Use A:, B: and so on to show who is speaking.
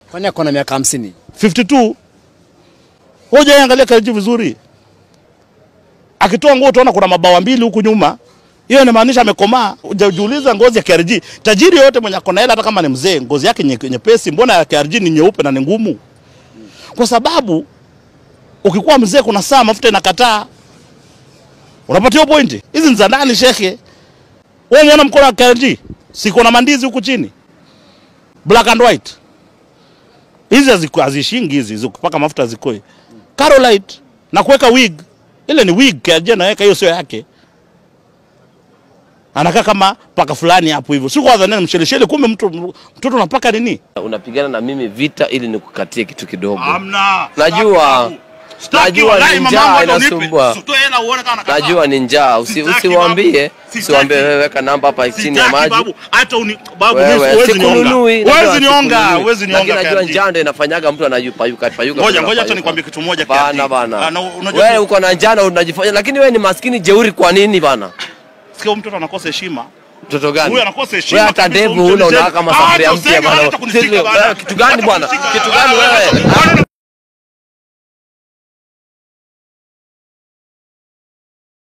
A: Kwani ako na miaka hamsini?
B: 52 hoja angalia KRG vizuri, akitoa nguo utaona kuna mabawa mbili huku nyuma. Hiyo inamaanisha amekomaa. Hujajiuliza ngozi ya KRG, tajiri yote mwenye akona hela, hata kama ni mzee, ngozi yake nye- nyepesi, mbona ya KRG ni nyeupe na ni ngumu? Kwa sababu ukikuwa mzee, kuna saa mafuta inakataa. Unapatia hiyo pointi? Hizi ni za ndani, shekhe. Wewe umeona mkono wa KRG, siko na mandizi huku chini, black and white hizi haziku- hazishingi hizi zikupaka mafuta zikoi Carolite na kuweka wig ile ni wig KRG anaweka hiyo sio yake anakaa kama paka fulani hapo hivyo si kwa dhani msheleshele kumbe mtu mtoto unapaka nini
C: Unapigana na mimi vita ili nikukatie kitu kidogo.
B: amna
C: Najua. Najua ni njaa inasumbua. Najua ni njaa, usi,
B: Sitaki,
C: usiwaambie,
B: babu. Sitaki.
C: usiwaambie wewe weka namba hapa chini ya maji.
B: babu hata uni babu
C: Wewe,
B: mimi huwezi nionga
C: sikununui, najua
B: huwezi nionga
C: sikununui.
B: huwezi
C: Lakini
B: nionga
C: najua
B: KRG.
C: njaa ndio inafanyaga mtu anayupayuka payuka.
B: ngoja
C: kuna
B: ngoja hata
C: payuka.
B: nikwambie kitu moja
C: Bana
B: KRG.
C: bana.
B: Ah, na unajua
C: Wewe uko na njaa na unajifanya lakini wewe ni maskini jeuri kwa nini bana?
B: sikia huyu mtoto anakosa heshima
C: Mtoto gani?
B: Huyu anakosa heshima
C: Wewe hata
B: kabisa,
C: ndevu
B: huyu
C: huna
B: mzee.
C: unakaa kama
B: Ah,
C: sufuria
B: hata
C: mpya
B: useme,
C: bana.
B: hata kunishika
C: Sisi-
B: bana.
C: wewe Kitu gani
B: Hata
C: bwana?
B: kunishika.
C: Kitu gani
B: Ah,
C: wewe?